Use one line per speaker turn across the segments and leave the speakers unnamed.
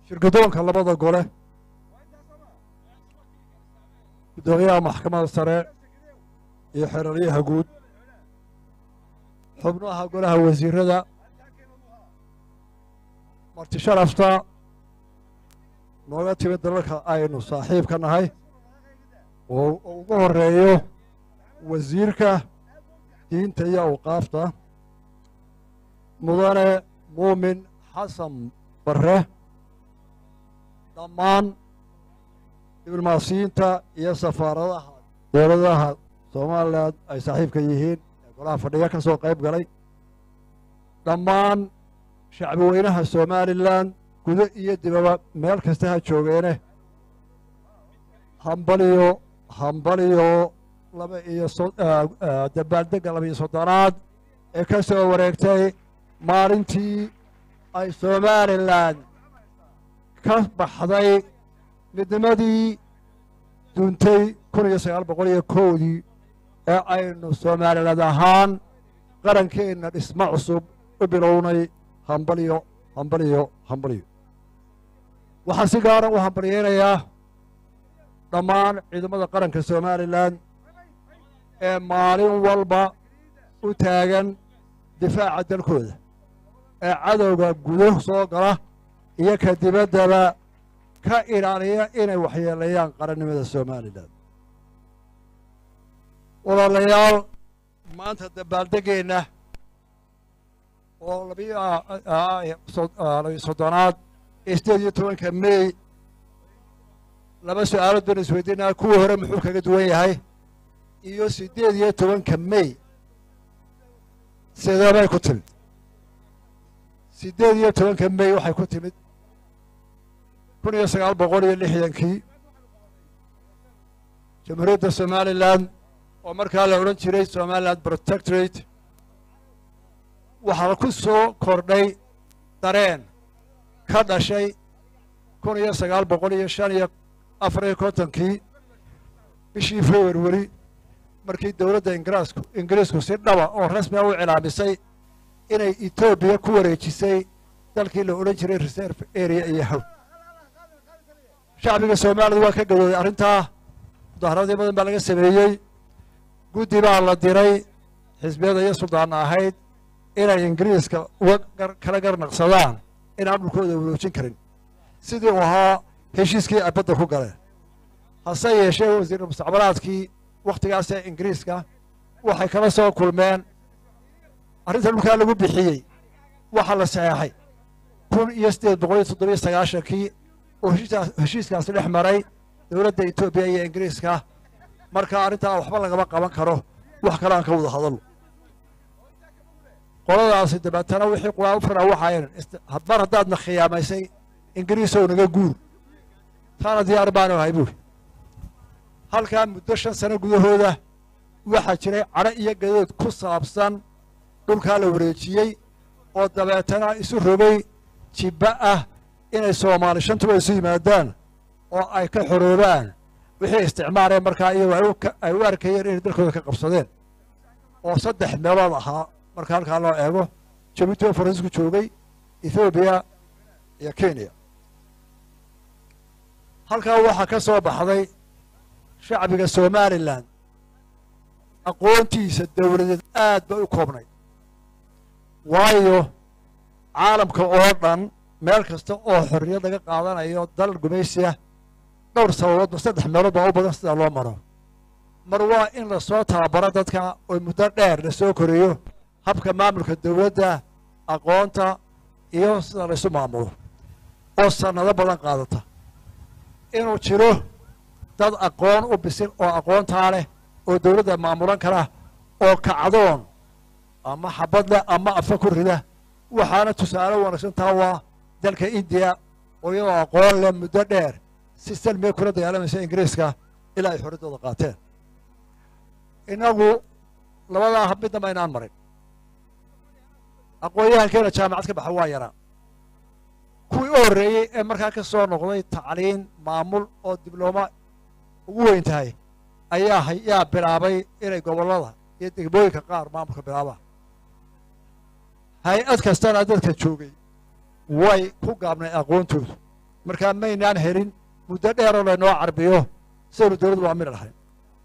shirgudoonka labada gole guddoomiyaha maxkamadda sare iyo xeraryaha guud xubnaha golaha wasiirada marti sharafta nooga timid dalalka aynu saaxiibka nahay oo ugu horeeyo wasiirka diinta iyo awqaafta mudane muumin xasan barre dhammaan diblomaasiyiinta iyo safaaradaha dowladaha somalilan ay saaxiibka yihiin ee golaha fadhiga ka soo qayb galay dhammaan shacbi weynaha somalilan gudo iyo dibaba meel kasta ha joogeene hambaliyo hambaliyo laba iyo dabaaldegga laba iyo soddonaad ee ka soo wareegtay maalintii ay somalilan ka baxday midnimadii duuntay kun iyo sagaal boqol iyo kowdii ee aynu somaliland ahaan qarankeenna dhismo cusub u bilownay hambaliyo hambaliyo hambaliyo waxaan si gaara u hambalyeynayaa dhammaan ciidamada qaranka somalilan ee maalin walba u taagan difaaca dalkooda ee cadowga gudo soo gala iyo ka dibaddaba ka ilaaliya inay waxyeeleeyaan qarannimada somalilan walaalayaal maanta dabaaldeggeenna oo labiyo soddonaad ee sideed iyo tobanka mey laba su-aalood baan isweydiinaa kuwii hore muxuu kaga duwan yahay iyo siddeed iyo tobanka mey sideebay ku timid siddeed iyo tobanka mey waxay ku timid kun iyo sagaal boqol iyo lixdankii jamhuuriyadda somalilan oo markaa la odhan jiray somaliland protectorate waxaa ku soo kordhay dareen ka dhashay kun iyo sagaal boqol iyo shan iyo afar iyo kontonkii bishii februari markii dowladda ingiriisku ingiriisku si dhaba oo rasmiga u cilaamisay inay etoobiya ku wareejisay dalkii la odhan jiray reserve area iyo haw shacbiga soomaalida waa ka gadooday arrintaa mudaharaadii badan baa laga sameeyey guddi baa la diray xisbiyada iyo suldaanna ahayd inay ingiriiska uga kala garnaqsadaan inaan dhulkooda waroojin karin sidii uu ahaa heshiiskii ay badda ku galeen hase yeeshee wasiir mustaqbalaadkii wakhtigaasee ingiriiska waxay kala soo kulmeen arrinta dhulkaa lagu bixiyey waxaa la saxeexay kun iyo siddeed boqol iyo toddobiyo sagaashankii oo heshiiskaasi dhex maray dowladda etoobiya iyo ingiriiska marka arrintaa waxba lagama qaban karo wax kale aan ka wada hadalno qoladaasi dabeetana wixii qulaa u firaa waxayn mar haddaadna khiyaamaysay ingiriisow naga guur taana diyaar baanu ahay buuri halkaa muddo shan sano gudahooda waxaa jiray cadho iyo gadood ku saabsan dhulkaa la wareejiyey oo dabeetana isu rogay jibba ah inay soomaali shantuba isu yimaadaan oo ay ka xoroobaan wixii isticmaaleen markaa iyagoo ay u arkayeen inay dalkooda ka qabsadeen oo saddex meelood ahaa marka halkaa loo eego jabuuti oo faransiisku joogay ethoobiya iyo kenya halkaa waxaa ka soo baxday shacbiga somalilan aqoontiisa dowladeed aad bay u koobnay waayo caalamka oo dhan meel kasta oo xorriyad laga qaadanayo dal gumaysiya dhowr sababoodba saddex meelood baa u badan sidaa loo maro mar waa in lasoo tababaro dadka oo muddo dheer lasoo koreeyo habka maamulka dowladda aqoonta iyo sida laysu maamulo oo sannado badan qaadata inuu jiro dad aqoon u bisil oo aqoontaa leh oo dowladda maamulan kara oo kacdoon ama xabad leh ama afa ku rida waxaana tusaale wanaagsan taa waa dalka indiya oo iyadoo aqoon leh muddo dheer si salmiga kula dagaalamaysa ingiriiska ilaa ay xorriddooda qaateen innagu labadaa hab midnaba inaan marin aqoon-yahankeena jaamacad ka baxa waa yaraa kuwii u horreeyey ee markaa ka soo noqday tacliin maamul oo diblooma ugu weyn tahay ayaa yaa bilaabay inay gobollada iyo degmooyinka qaar maamulka bilaabaan hay-ad kastana dadka joogay way ku gaabnay aqoontoodu markaa maynaan helin muddo dheeroo laynoo carbiyo sidaynu dowladdu waa mid lahayn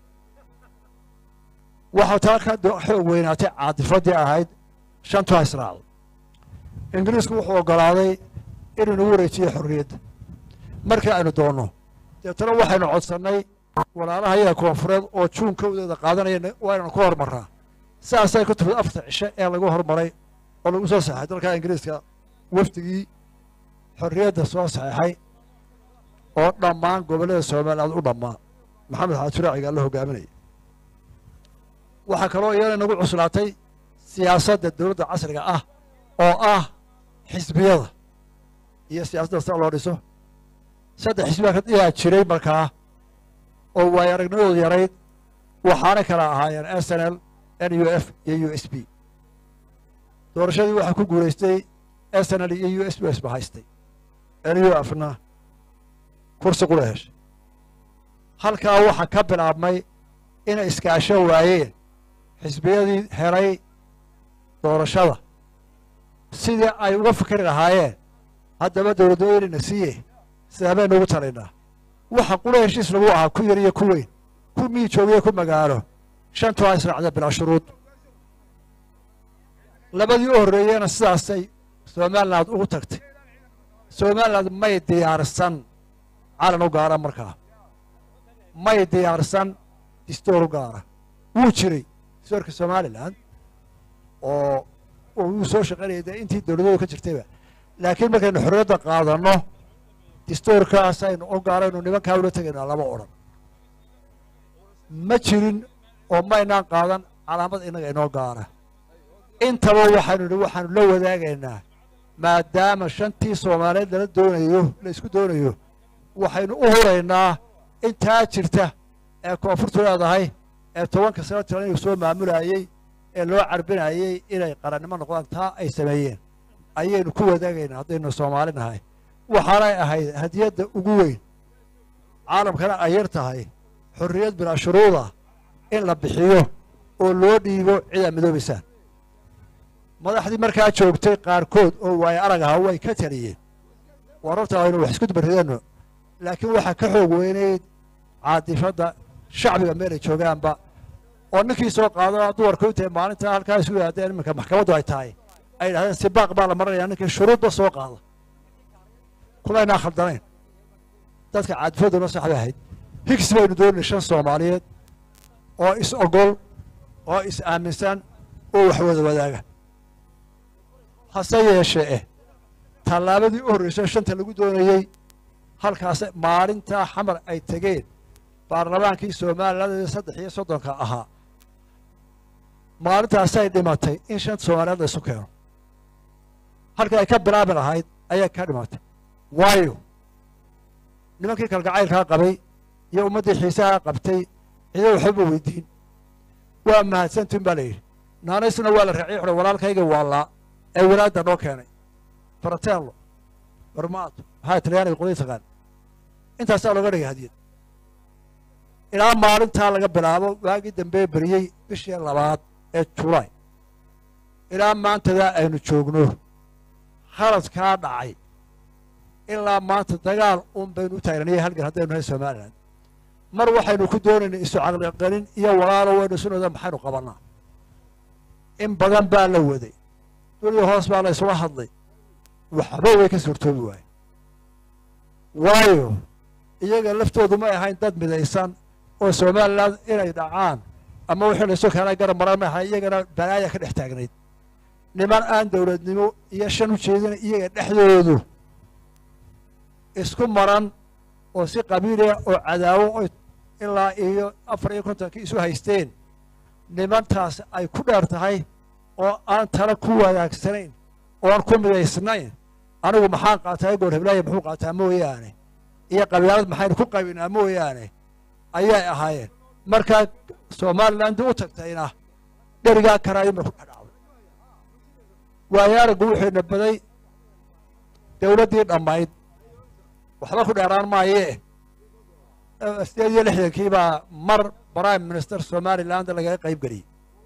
waxaa taa ka xoog weynaatay caatifaddii ahayd shantu ha israacdo ingiriisku wuxuu oggolaaday inuu nagu wareejiyo xorriyadda markii aynu doonno deetana waxaynu codsannay walaalaha yaga koonfureed oo juun kowdeeda qaadanaya waa inaynu ka hormarraa sidaasay ku timid afarta cishe ee lagu hormaray oo lagu soo saxay dalka ingiriiska wafdigii xorriyadda soo saxeexay oo dhammaan gobollada somaliland u dhammaa maxamed xaajiraacigaa la hogaaminaya waxaa kaloo iyana nagu cuslaatay siyaasadda dowladda casriga ah oo ah xisbiyada iyo siyaasadda sida loo dhiso saddex xisbiya ayaa jiray markaa oo waayo aragnimadoodu yarayd waxaana kala ahaayeen s n l n u f iyo u s b doorashadii waxaa ku guulaystay s n l iyo u s b s ba haystay n u f na kursi qula heshay halkaa waxaa ka bilaabmay inay iskaasho waayeen xisbiyadii helay doorashada sidii ay uga fikri lahaayeen haddaba dowladooynayna siiye sidaa baynu ugu talaynaa waxa qula heshiis lagu ahaa ku yar iyo ku weyn ku mii joogiyo ku magaalo shantu ha israacda bilaa shuruud labadii u horreeyena sidaasay somaliland ugu tagtay somaliland may diyaarsan calan u gaara markaa may diyaarsan distoor u gaara wuu jiray distoorka somalilan oo wuu soo shaqaynaya dee intii dowladoodu ka jirtayba laakiin markaynu xorriyadda qaadanno distoorkaasaynu u gaaraynu nimankaa ula tegaynaa lama odhan ma jirin oo maynaan qaadan calaamad innaga inoo gaara intaba waxaynu idhi waxaanu la wadaagaynaa maadaama shantii soomaaliyeed lala doonayo la isku doonayo waxaynu u huraynaa intaa jirta ee koonfurtu leedahay ee tobanka sano tiran inuu soo maamulayey ee loo carbinayey inay qarannimo noqdaan taa ay sameeyeen ayaynu ku wadaagaynaa haddaynu soomaali nahay waxaanay ahayd hadiyadda ugu weyn caalamkana ay yar tahay xorriyad bilaa shuruuda in la bixiyo oo loo dhiibo cidaa midoobaysaan madaxdii markaa joogtay qaarkood oo waayo arag ahaa way ka taliyeen wararta aynu wax isku dubarideenno laakiin waxaa ka xoog weynayd caadifadda shacbiga meelay joogaanba oo ninkii soo qaadana duwarka u tahay maalintaa halkaa isku yihaadeen iminka maxkamaddu ay tahay ay yidhahdeen sibaaq baa la maranayaa ninkii shuruudba soo qaada kulaynaa khaldanayn dadka caadifadduna saxbay ahayd higgs baynu doonay shan soomaaliyeed oo is ogol oo is aaminsan oo wax wada wadaaga hase yeeshee eh tallaabadii u horreysay shanta lagu doonayey halkaas maalintaa xamar ay tegeen baarlamaankii somaliland saddex iyo soddonka ahaa maalintaasay dhimatay in shanta soomaaliyeed la isu keeno halkii ay ka bilaabi lahayd ayay ka dhimatay waayo nimankii kalgacaylkaa qabay iyo ummaddii xiisahaa qabtay cido waxbaba weydiin waa mahadsantin baa la yidhi naanaysna waa la raaciyey xure walaalkayga waallaa ee walaadda noo keenay faratello barmaato maxaa talyaaniga qodii taqaan intaasaa looga dhigay hadiyad ilaa maalintaa laga bilaabo waagii dambee beriyey bishii labaad ee julaay ilaa maantadaa aynu joogno khaladkaa dhacay ilaa maanta dagaal un baynu u taagnaniyey halgan haddaynu nahay somalilan mar waxaynu ku doonaynay isu caqliqanin iyo walaalo waynu sunooda maxaynu qabannaa in badan baa la waday duniya hoos baa la isula hadlay waxba way ka suurtoobi waaye waayo iyaga laftoodu may ahayn dad midaysan oo somalilan inay dhacaan ama wixii laysu keenay garab maran ma ahay iyagana balaaya ka dhex taagnayd niman aan dowladnimo iyo shan u jeedina iyaga dhexdoodu isku maran oo si qabiiliya oo cadaawo oy ilaa iyo afar iyo kontonkii isu haysteen nimantaas ay ku dheer tahay oo aan tala ku wanaagsanayn oo aan ku midaysnayn anigu maxaan qaataa goor heblaaya muxuu qaataa mooyaane iyo qabiilad maxaynu ku qabinaa mooyaane ayay ahaayeen markaa somalilandii u tagtayna dherigaa karaayima ku dhadhacday waayo araggu wuxuuna baday dowladdii dhammayd waxba ku dheeraan maayee sideed iyo lixdankii baa mar prime minister somaliland lagaga qayb geliyey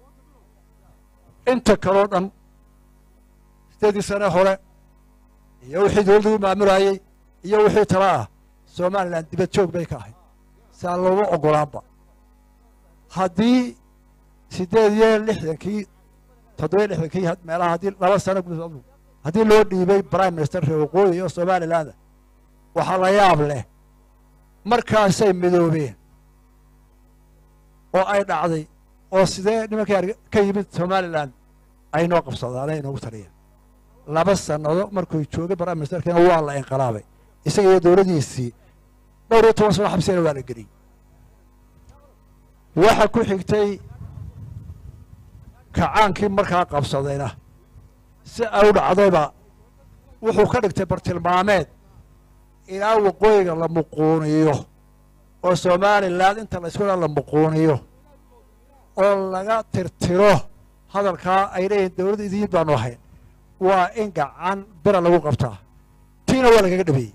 inta kaloo dhan sideeddii sane hore iyo wixii dowladdu u maamulayey iyo wixii tala ah somalilan dibad joog bay ka ahayd saa looga oggolaanba haddii siddeed iyo lixdankii toddobiyo lixdankii meelaha haddii laba sano gudahood haddii loo dhiibay prime minister reer waqooyi iyo somaliland waxaa la yaab leh markaasay midoobeen oo ay dhacday oo sidee nimankii ka yimid somalilan ay noo qabsadaan ay noogu taliyeen laba sannado markuu joogay prime ministerkina waa la inqilaabay isaga iyo dowladdiisii dhowr iyo toban sano xabsina waa la geliyey waxa ku xigtay kacaankii markaa qabsadayna si ay u dhacdayba wuxuu ka dhigtay bartilmaameed ilaa waqooyiga la muquuniyo oo somalilan inta la isku dhaa la muquuniyo oo laga tirtiro hadalkaa ay leeyihin dowladda idiin baanu ahayn waa in gacan bira lagu qabtaa tiina waa lagaga dhabeeyey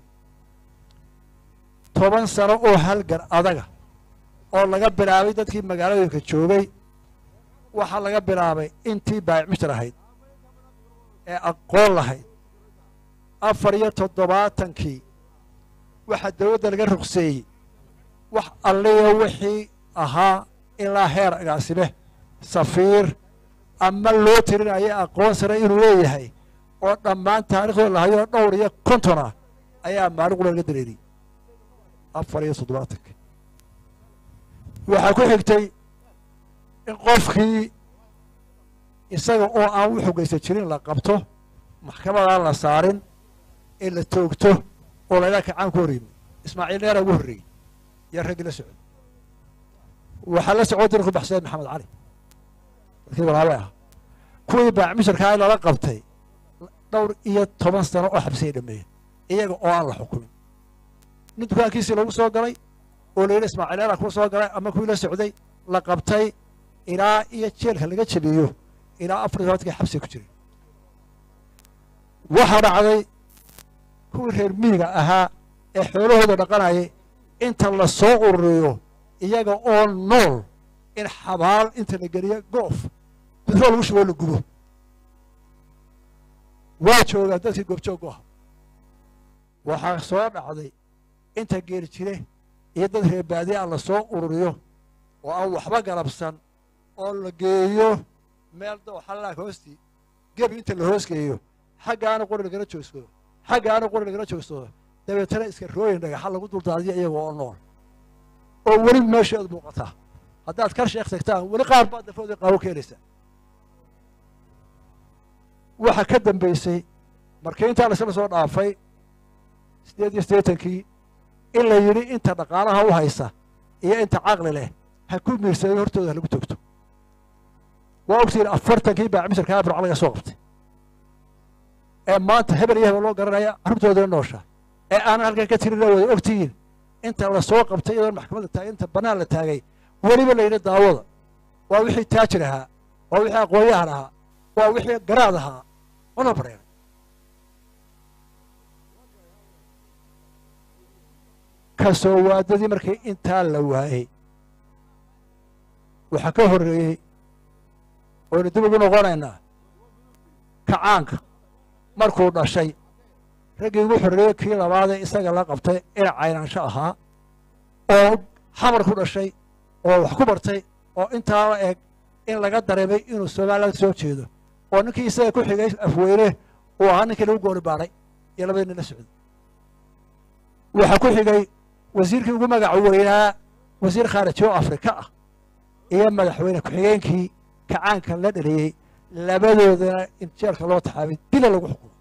toban sano oo halgan adaga oo laga bilaabay dadkii magaalooyinka joogay waxaa laga bilaabay intii baayicmishtar ahayd ee aqoon lahayd afar iyo toddobaatankii waxaa dowladda laga ruqseeyey wax alliya wixii ahaa ilaa heer agaasime safiir ama loo tirinaya aqoon sare inuu leeyahay oo dhammaan taariikhdooda lahayoo dhowr iyo konton ah ayaa maalin qura laga dareeriyey afar iyo toddobaatankii waxaa ku xigtay in qofkii isaga oo aan u xogaysan jirin la qabto maxkamadaan la saarin in la toogto oo laydhaa kacaan ku hor yimi ismaaciil dheera ugu horreeyey yaa raggii la socday waxaa la socon dira ku baxsaday maxamed cali dadkii walaabay ah kuwii baacmisharkaa lala qabtay dhowr iyo toban sano oo xabsiyay dhameeyeen iyaga oo aan la xukumin nin dukaankiisii lagu soo galay oo la yidhi ismaaciil dheera kuwa soo galay ama kuwii la socday la qabtay ilaa iyo jeelka laga jabiyo ilaa afar iyo tobankii xabsiga ku jiray waxaa dhacday kuwii reer miyiga ahaa ee xoolahooda dhaqanayay inta la soo ururiyo iyaga oo nool in xabaal inta la geliyo goof gudroo lagu shuboo la gubo waa joogaa dadkii goobjoog u ah waxaa soo dhacday inta geeri jire iyo dad reer baadiye ah la soo ururiyo oo aan waxba galabsan oo la geeyo meel dooxallaaka hoostii gebi inta la hoosgeeyo xaggaana qori lagala joogsado xaggaana qori lagala joogsado dabeetana iska rooyin dhagaxa lagu duldaadiyo iyaga oo nool oo weli meesheedu muuqataa haddaad kar sheekh tagtaan weli qaar baad dafooda qaabo keenaysaa waxa ka dambaysay markii intaa laisla soo dhaafay siddeed iyo siddeetankii in la yidhi inta dhaqaalaha u haysa iyo inta caqli leh ha ku miirsaday hortooda ha lagu togto waa ogtiin afartankii baacmisharkaa burca laga soo qabtay ee maanta hebel iyo hebel loo garanaya carruurtooda noosha ee aanan halkan ka tirina wada ogtihiin inta la soo qabtay iyadoon maxkamadda taagay inta bannaan la taagay weliba la yidhi daawada waa wixii taajir ahaa waa wixii aqoonyahan ahaa waa wixii garaad ahaa ona bareeray kasoo waadadii markii intaa la waayey waxaa ka horreeyey waynu dib ugu noqonaynaa kacaanka markuu dhashay raggii ugu xorreeyey kii labaadee isaga la qabtay ina caynaansho ahaa oo xamar ku dhashay oo wax ku bartay oo intaa la eg in laga dareemay inuu somaliland soo jeedo oo ninkii isaga ku xigay afweyne uu ahaa ninkii lagu gooni baadhay iyo labadii nin la socday waxaa ku xigay wasiirkii ugu magac weynaa wasiir khaariji oo afrika ah iyo madaxweyne ku-xigeenkii kacaanka la dhaliyey labadoodana in jeelka loo taxaabay dila lagu xukumo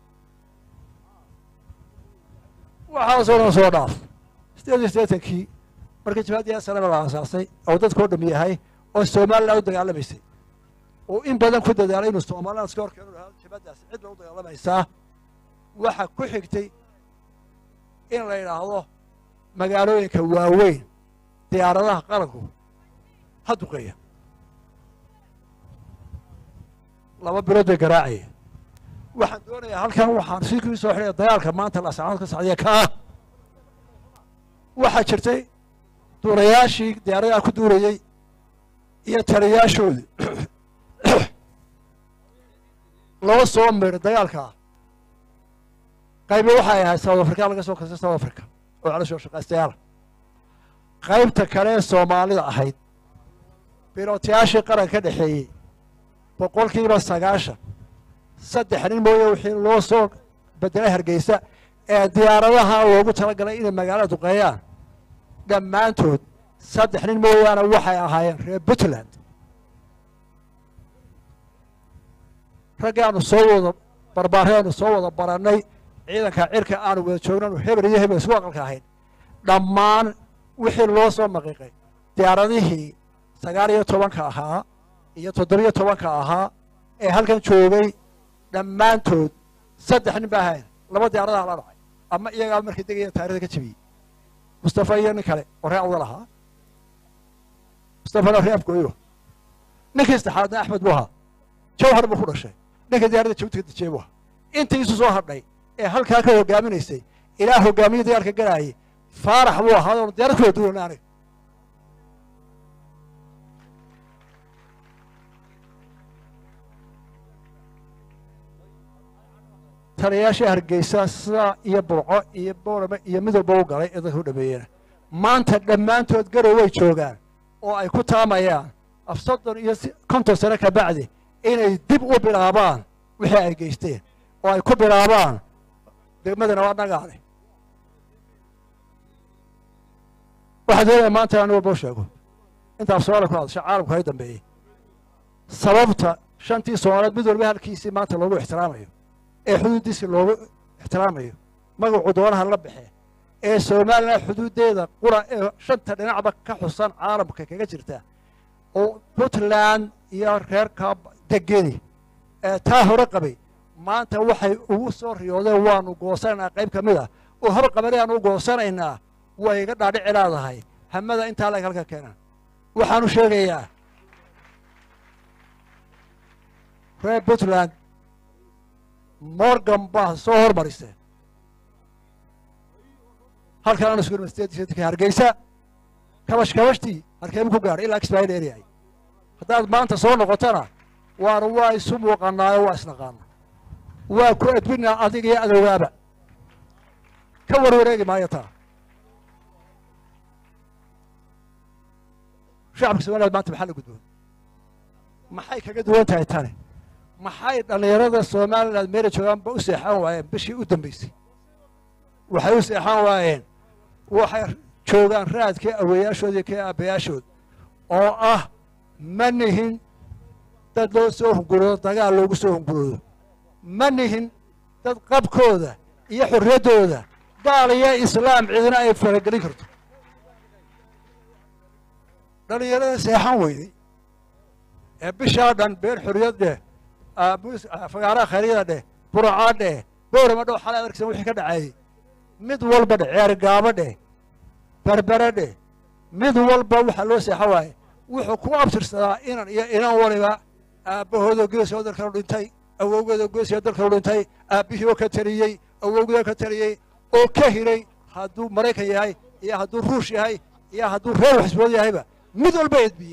waxaasoo dhan soo dhaaf siddeed iyo siddeetankii markii jabhadii asalama la aasaasay oo dadkao dham yahay oo somalilan u dagaalamaysay oo in badan ku dadaalay inuu somaliland iska hor keenu lahaa jabhaddaasi cid bay u dagaalamaysaa waxa ku xigtay in la yidhaahdo magaalooyinka waaweyn diyaaradaha qaranku ha duqeeya laba bilood bay garaacaya waxaan doonayaa halkan waxaan si kii soo xidhaya dagaalka maanta laasacanood ka sacdiya kaa waxaa jirtay duurayaashii diyaaradaha ku duurayey iyo taliyaashoodii loo soo miray dagaalkaa qaybi waxay ahayd south africa laga soo kastay south africa oo calashoo shaqaystayaala qaybta kale ee soomaalida ahayd bilootayaashii qaranka ka dhexeeyey boqolkiiba sagaashan saddex nin mooye wixii loo soo bedelay hargeysa ee diyaaradaha loogu talagalay inay magaalada duqeeyaan dhammaantood saddex nin mooyaane waxay ahaayeen reer puntland raggii aanu soo wada barbaarey aanu soo wada barannay ciidanka cirka aanu wada joognanu hebel iyo hebel isku aqalka ahayn dhammaan wixii loo soo maqiiqay diyaaradihii sagaal iyo tobanka ahaa iyo toddobiyo tobanka ahaa ee halkan joogay dhammaantood saddex nin ba ahayn laba diyaaradaha la dhacay ama iyagaa markii degaya taarikhda ka jebiyey mustafa iyo nin kale oo ree awdal ahaa mustafana ree afgooyo ninkii saddexaadna axmed buu ahaa jawhar buu ku dhashay ninka diyaaradda jabuuti ka dejiyey buu ahaa intii isu soo hadhay ee halkaa ka hogaaminaysay ilaa hogaamiye dagaalka galaayay faarax buu ahaa oon diyaarad ku wada duulana aniga taliyayaashii hargeysa sidaa iyo burco iyo boorame iyo midowba u galay ee dadka u dhameeyena maanta dhammaantood garow way joogaan oo ay ku taamayaan af soddon iyo konton sano ka bacdi inay dib u bilaabaan wixii ay geysteen oo ay ku bilaabaan degmadana waa nagaale waxaa doonaya maanta anigu boo sheego inta af soomaaliya ku hadasha caalamku hay dambeeyey sababta shantii soomaaliyeed mid walba halkiisii maanta loogu ixtiraamayo ee xuduuddiisii loogu ixtiraamayo magacu doonaha la baxee ee somalilan xuduuddeeda qura ee shanta dhinacba ka xusan caalamka kaga jirta oo puntland iyo reerka degeni ee taa hore qabay maanta waxay ugu soo riyoodeen waanu goosanaynaa qayb ka mid ah oo hor qabani aanu u goosanaynaa way iga dhaadhici leedahay hamada intaa lag halka keenaan waxaanu sheegayaa reer puntland morgan baa soo hormariseen halkan aanu isku universitetk hargeysa kabash kabashtii harkeemu ku gaadhay ilaa expired area haddaad maanta soo noqotona waanu waa isu muuqanaayo waa isnaqaana waa ku edbinaa adiga iyo adowgaaba ka warwareegi maayo taa shacabka somaliland maanta maxaa la gudboon maxay kaga duwan tahay tani maxay dhallinyarada somaliland meela joogaanba u seexan waayeen bishii u dambaysay waxay u seexan waayeen waxay joogaan raadkii aweeyaashood iyo kii aabbayaashood oo ah ma nihin dad loo soo hunguroodo dagaal loogu soo hunguroodo ma nihin dad qabkooda iyo xorriyaddooda gaal iyo islaam cidina ay faragelin karto dhallinyarada seexan weyday ee bishaa dhan been xorriyad dheh fagaaraha khayryada dheh buracaa dheh boorama dhow xalay adarkisan wixii ka dhaceeyey mid walba dheh ceergaabo dheh berbere dheh mid walba waxaa loo seexan waaye wuxuu ku abtirsadaa inan iyo inan waliba aabbahoodoo geesoo dalkanu dhintay awowgeedoo geesoo dalkanu dhintay aabbihii oo ka taliyey awowgii ka taliyey oo ka hiray hadduu maraykan yahay iyo hadduu ruush yahay iyo hadduu reer xisbood yahayba mid walba edbiyey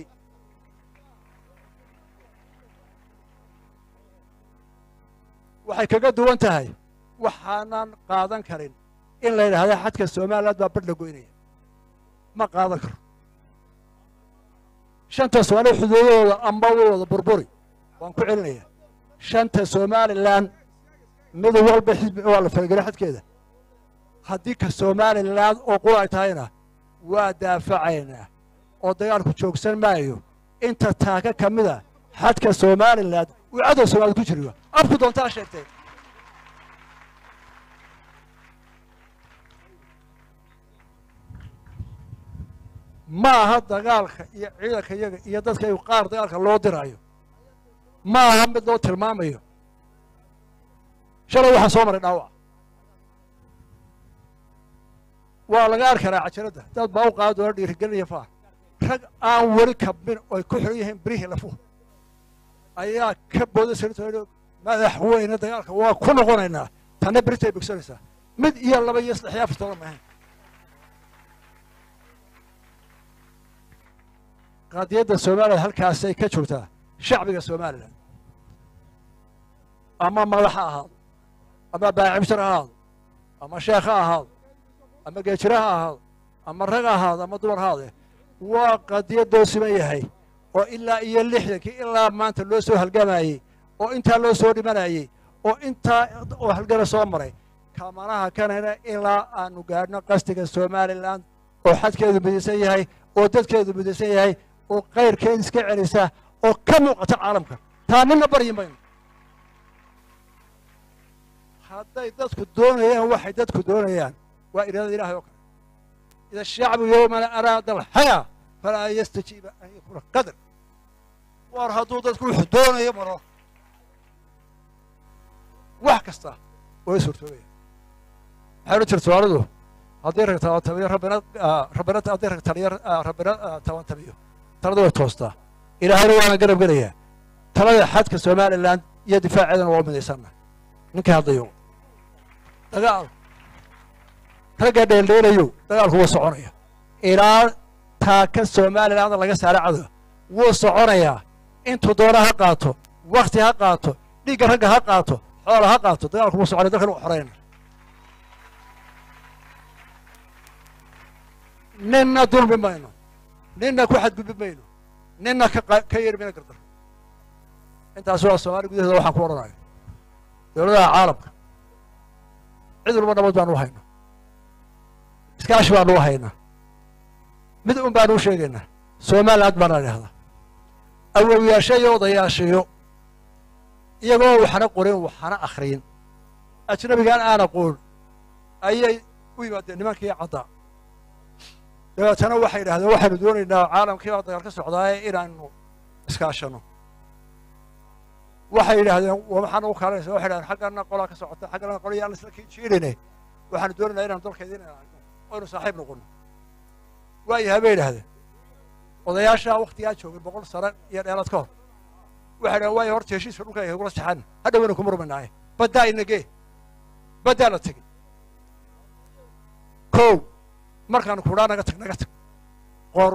waxay kaga duwan tahay waxaanan qaadan karin in la yidhaahda xadka somaliland baa badh la goynaya ma qaadan karo shanta soomaaliya xuduudadooda amba wooda burburi waan ku celinaya shanta somalilan mid walba xisbi waa la falgelay xadkeeda haddii ka somalilan oo qura ay tahayna waa daafacaynaa oo dagaalku joogsan maayo inta taaka ka mida xadka somalilan uu cadow soomaalid ku jiriyo afku doontaa sheegtay ma aha dagaalka iyo ciidanka iyaga iyo dadka qaar dagaalka loo diraayo ma aha mid loo tilmaamayo shalay waxaa soo maray dhaawac waa laga arki karaa cajaradda dad baa u qaadi doona dhiirigelinaya faa rag aan weli kabmin oy ku xiran yihiin birihii lafuhu ayaa ka booda sirto madaxweyne dagaalka waa ku noqonaynaa tanna beritay bogsanaysaa mid iyo laba iyo saddex iyo afar toban maahayn qaadiyadda somalilan halkaasay ka joogtaa shacbiga somalilan ama madax ha ahaado ama baacimshar ha ahaado ama sheekh ha ahaado ama geejire ha ahaado ama rag ha ahaado ama dumar ha ahaadee waa qadiyadoo siman yahay oo ilaa iyo lixdankii ilaa maanta loo soo halgamayey oo intaa loo soo dhimanayey oo intaa oo halgana soo maray kamanaha kanana ilaa aanu gaadhno qastiga somalilan oo xadkeedu midaysan yahay oo dadkeedu midaysan yahay oo kayrkeed iska celisa oo ka muuqata caalamka taa nina baryi mayno hadday dadku doonayaan waxay dadku doonayaan waa iraadada ilahay oo kale ida shacbu yowmana araada alxayaa falaa yastajiiba an yakuuna qadar war hadduu dadku wuxuu doonayo maro wax kasta way suurtoobaya waxay odhan jirta somaalidu haddii rag tabantabiyo rabbina rabbina haddii rag taliyo rabbina tabantabiyo talada way toostaa ilaahayna waana garab gelayaa talada xadka somalilan iyo difaaceedana waa midaysanna ninkii haddayo dagaal ragga dheeldheelayo dagaalku wuu soconaya ilaa taaka somaliland laga saara cadow wuu soconayaa intuu doona ha qaato wakti ha qaato dhiigga ragga ha qaato xoola ha qaato dagaalku wuu soconaya dalkan u xorayna ninna dulmi mayno ninna ku xadgudbi mayno ninna ka yeeri mayno gardar intaas waa soomaaliya gudaheeda waxaan ku odhanayo dowladaha caalamka cid walba nabad baanu u haynaa iskaashi baanu u haynaa mid un baanu u sheegaynaa somaliland baana idhahdaa awowyaashayo odayaashayo iyagoo waxna qorin waxna akhriyin ajnabigaan aan aqoon ayay u yimaadeen nimankii caddaa dabeetana waxay idhahdeen waxaanu doonaynaa caalamkii baa dagaal ka socdaaye inaanu iskaashano waxay yidhaahdeen maxaa nagu kaalanaysa waxay dhahdeen xaggana qolaa ka socota xaggana qolaya aan isla jiirine waxaanu doonaynaa inaanu dalkeeda inaynu oynu saaxiib noqono waayahay bay idhahdeen odayaashaa waktigaa joogay boqol sano iyo dheeraad ka hor waxay dhahen waaya horta heshiiska dhulka ay kula saxan hadhowaynu ku murmaynaaye baddaa inagee baddaa la tegey kow markaanu kudhaa naga tag naga tag qor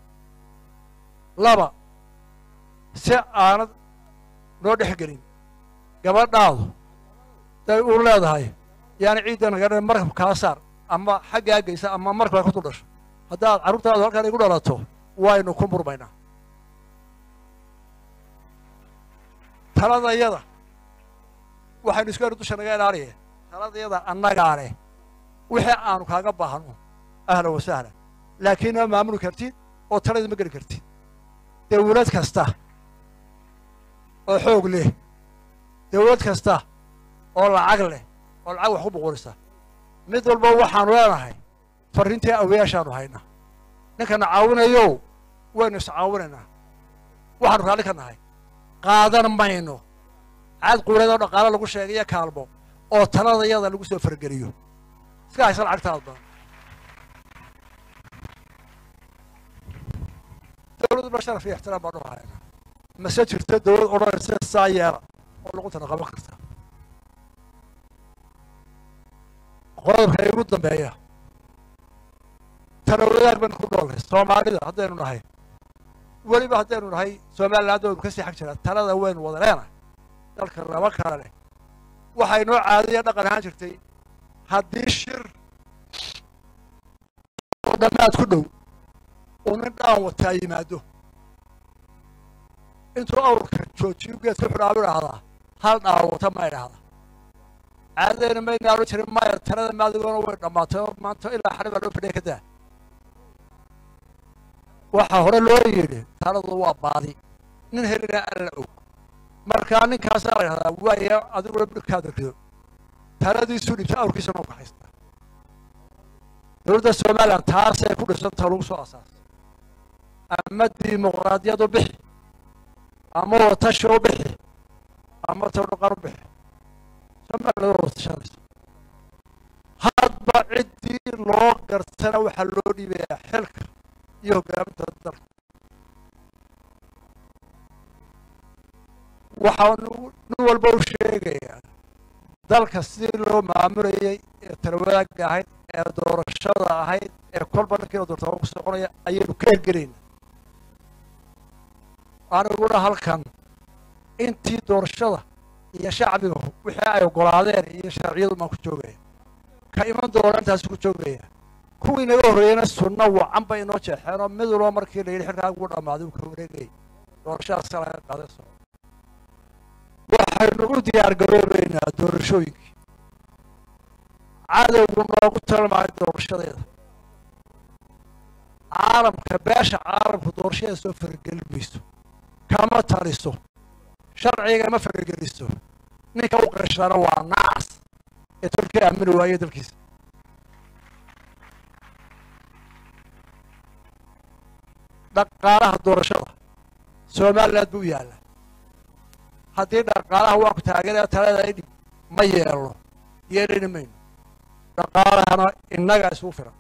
laba si aanad noo dhex gelin gabadhaadu day uu leedahay yaani ciidda naga markab kaa saar ama xaggaa geysa ama markab ka dul dhasho haddaad carruurtaadu halkaan igu dhalato waynu ku murmaynaa taladayada waxaynu isku enu dusha naga ilaaliye taladayada annagaa leh wixii aanu kaaga baahno ahlan wa sahlan laakiin ma maamuli kartid oo talada ma geli kartid dawlad kasta oo xoog leh dawlad kasta oo lacag leh oo lacag wax ku boqorisa mid walba waxaanu leenahay farrintii awayaashaanu haynaa ninkana caawinayo waynu iscaawinaynaa waxaanu raalli ka nahay qaadan mayno caad quuleed oo dhaqaalo lagu sheegayo kaalmo oo taladayada lagu soo fargeliyo iska haysa lacagtaad badan dawladuna sharaf iyo ixtiraam baanu haynaa mase jirto dawlad odhanaysa saa yeela oo luqutana qaban karta qodobka igu dambeeya tana wadaag baynu ku noolnay soomaalida haddaynu nahay weliba haddaynu nahay somaliland waynu ka sii xag jiraa talada waynu wada leenahay dalka laba kale leh waxay noo caadaya dhaqan ahaan jirtay haddii shir oo dhammaad ku dhow uu nin dhaan wataa yimaado intuu awrka joojiyu geed ku xidhaabu idhaahdaa hal dhaan wata ma idhaahda caadadayna mayna odhan jirin maya talada maadigoona way dhammaatay oo maanta ilaa xali baa loo fadhiya ka daa waxaa hore loo yidhi taladu waa baadi nin helina alla og markaa ninkaasaa la idhahdaa waaya adiguna dhulkaada rido taladiisu dhibta awrkiisana u kaxaysta dowladda somalilan taasay ku dhisanta lagu soo asaasay ama dimuqraadiyad u bixi ama watashi u bixi ama tawdhaqan u bixi somaliland waa watashanaysa hadba ciddii loo gartana waxaa loo dhiibayaa xilka iyo hoggaaminta dalka waxaanu nin walba u sheegayaa dalka sidii loo maamulayay ee talawadaagga ahayd ee doorashada ahayd ee kolba ninkiina doortaba ku soconaya ayaynu ka hergelayna aniguna halkan intii doorashada iyo shacbiga wixii ay ogolaadeen iyo sharciyadu maan ku joogaya ka iman doona intaasi ku joogaya kuwii naga horreeyeyna sunno wacan bay inoo jeexeenoo mid walba markii la yidhi xilkaa ugu dhammaaday uu ka wareegayay doorashadaasa laga qaaday soo waxaynu u diyaar garoobaynaa doorashooyinkii cadowgu noogu talmaayo doorashadeeda caalamka beesha caalamku doorashada soo faragelin mayso kama taliso sharciga ma farageliso ninka u qashana waa nacas ee tolkii aamini waaye dalkiisa dhaqaalaha doorashada somaliland buu yaalla haddii dhaqaalaha waa ku taageeraya talada idhib ma yeelno yeelani mayno dhaqaalahana innaga isugu filan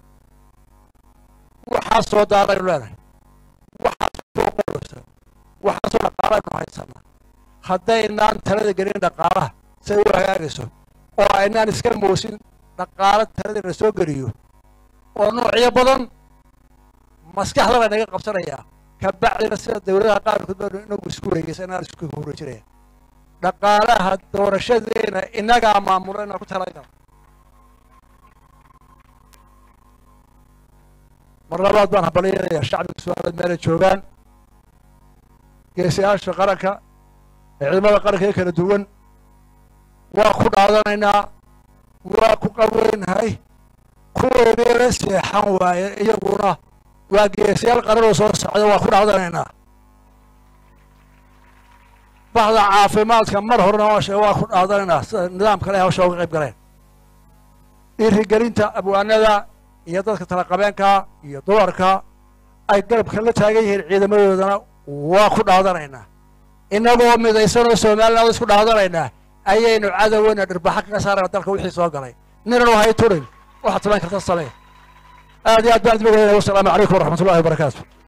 waxaa soo daadaynu leenahay waxaa soo qoraysa waxaa soo dhaqaalaynu haysanaa haddaynaan talada gelin dhaqaalaha say u hagaagayso oo aynaan iska moosin dhaqaalo talada la soo geliyo oo noocyo badan maskaxda la naga qabsanayaa kabacdina sida dawladaha qaarkood baanu inagu isku wareegaysa inaan isku wareejinaya dhaqaalaha doorashadeena innagaa maamulo inaan ku talagal mar labaad baan habaliyanayaa shacbiga su-aalaad meelay joogaan geesayaasha qaranka ee ciidamada qaranka ee kala duwan waa ku dhaadanaynaa waa ku qabweynahay kuweynii la seexan waaye iyaguna waa geesayaal qaranoo soo socda waa ku dhaadanaynaa bahda caafimaadka mar horena hooshe waa ku dhaadanaynaa sida nidaamka le hawsha uga qayb galeen dhiirigelinta abwaanada iyo dadka talaqabeenka iyo dumarka ay garabka la taagan yihiin ciidamadoodana waa ku dhaadanaynaa innagoo midaysanoo somaliland isku dhaadanaynaa ayaynu cadoweyna dhirbaxa kaga saarana dalka wixii soo galay ninanu hay turin waxaad samayn karta samee aad iyo aad baan idin wasalaamu calaykum waraxmat ullahi wabarakaatu